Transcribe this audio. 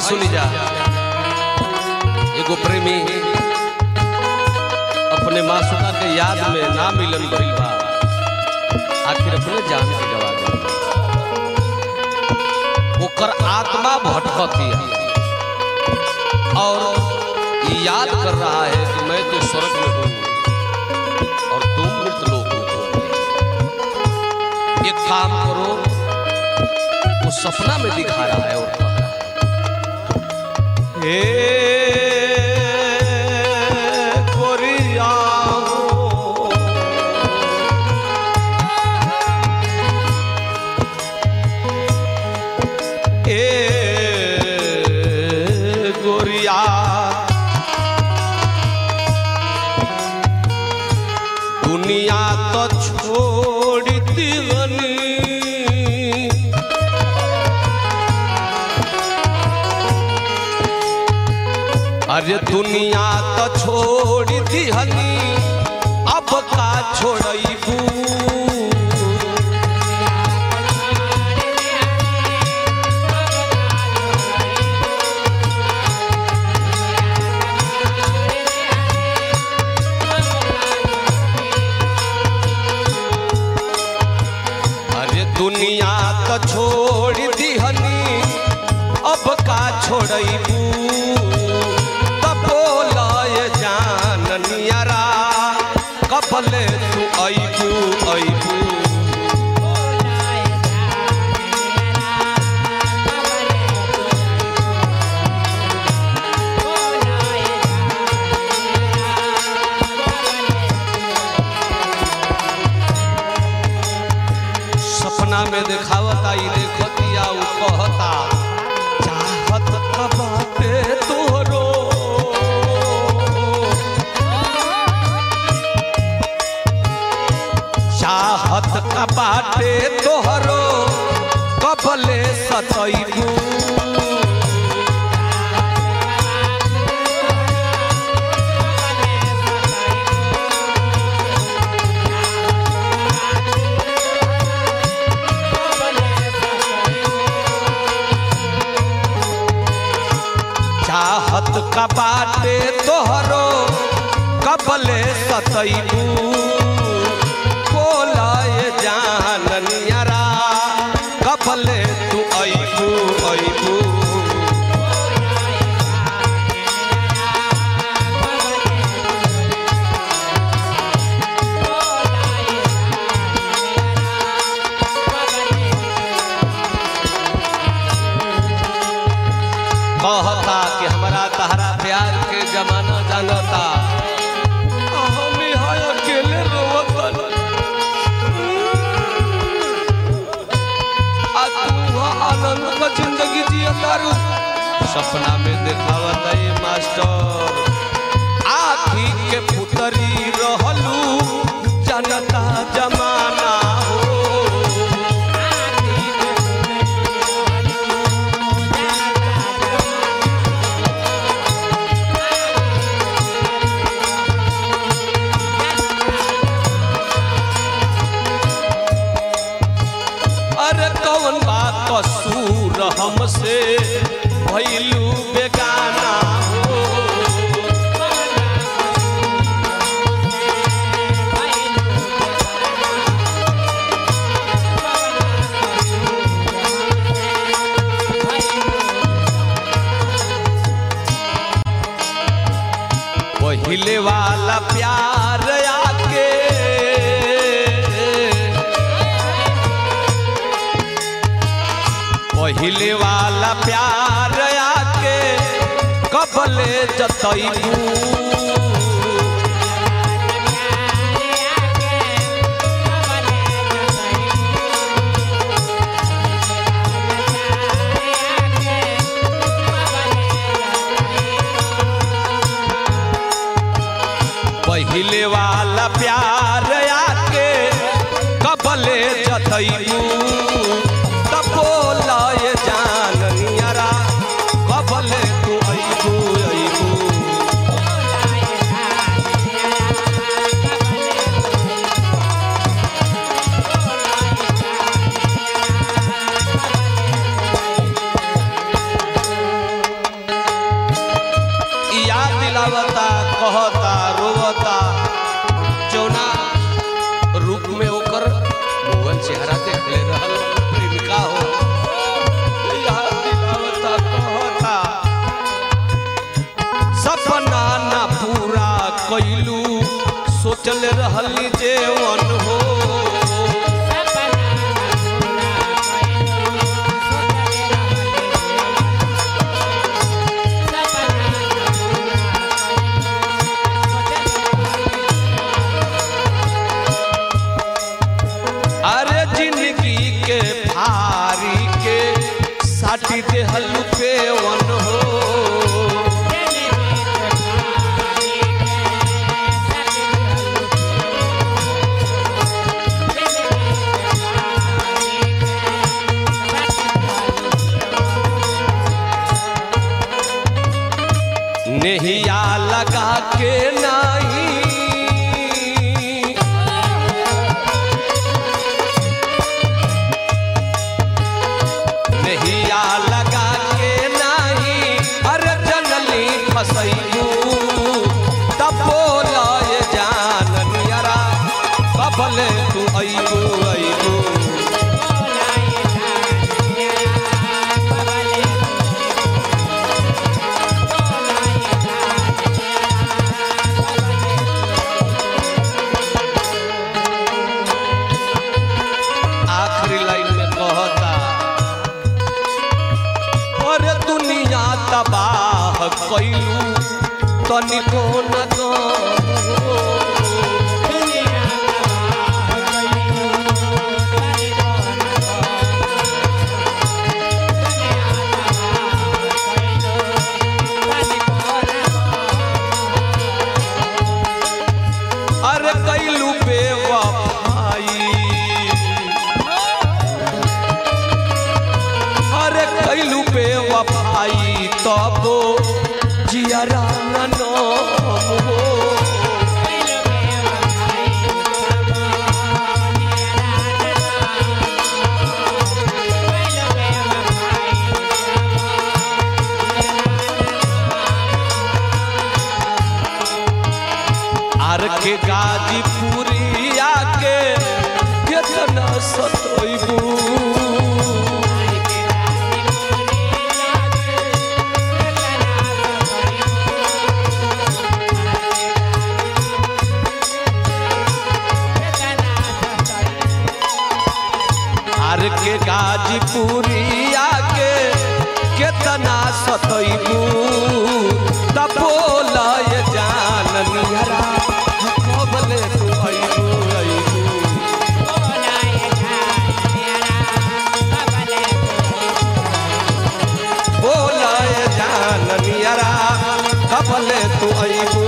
सुनी जा एगो प्रेमी अपने मासूका के याद में ना मिलन भइल बा आखिर अपने जान के गवा गइल ओकर आत्मा भटकतिया और ये याद कर रहा है कि मैं तो स्वर्ग में हूँ और तुम मृत लोक में हो एक काम करो वो सपना में दिखा रहा है और कह रहा है हे गोरिया ए गोरिया दुनिया तो छोड़ दीवनी अरे दुनिया तो छोड़ दीहनी अब का छोड़बू अरे दुनिया तो छोड़ दीहनी अब का छोड़बू तब बोलाए जान नियरा कपले तू अबू अबू सपना में देखावता ई देखतिया उ कहता चाहत का बाटे तोरो चाहत का बाटे तोहरो कबले सतैबू चाहत का बाटे तोहरो कबले सतैबू बोलाए जान नियरा कबले तू अबू अबू कहता कि हमारा तहरा प्यार के जमाना जानता आ हम यहाँ अकेले रोवतन आ तू वहाँ आनंद का जिंदगी जियता रू सपना में देखावत ये मास्टर आखी के पुतरी रहलू जनता जमाना हो अरे कौन बात कसूर हमसे भैलू बेगाना हो पहिले वाला प्यार आके पहिले वाला प्यार आके कबले जतैबू पहिले वाला प्यार आके कबले जतैबू तब बोलाए जान नियरा कबले तू अबू अबू दिलावता कहता रोवता जौना रूप में ओकर मुगल चेहरा देख ले रहल प्रेमिका हो याद दिलावता कहता सपना ना पूरा कैलू सोचल रहल जेवन हो अरे जिंदगी के भारी के साटी देहल पे वन हो नेहिया लगा के नहीं नहिया लगा के नाही अरे जनली फसैलू तपोल जान नियरा कबले तू अइबू अइबू आखिरी लाइन में कहता और दुनिया तबाह कैलू तनिको न गम हो। अरे कैलू बेवफाई अरे कैलू बेवफाई तबो जियरा न नाम हो आर के गाजीपुरी आके केतना सतोइबू आर के गाजीपुरी आके केतना सतैबू तपोलय जान निहरा कबले तू अइबू अइबू बोलय जान निहरा कबले तू अइबू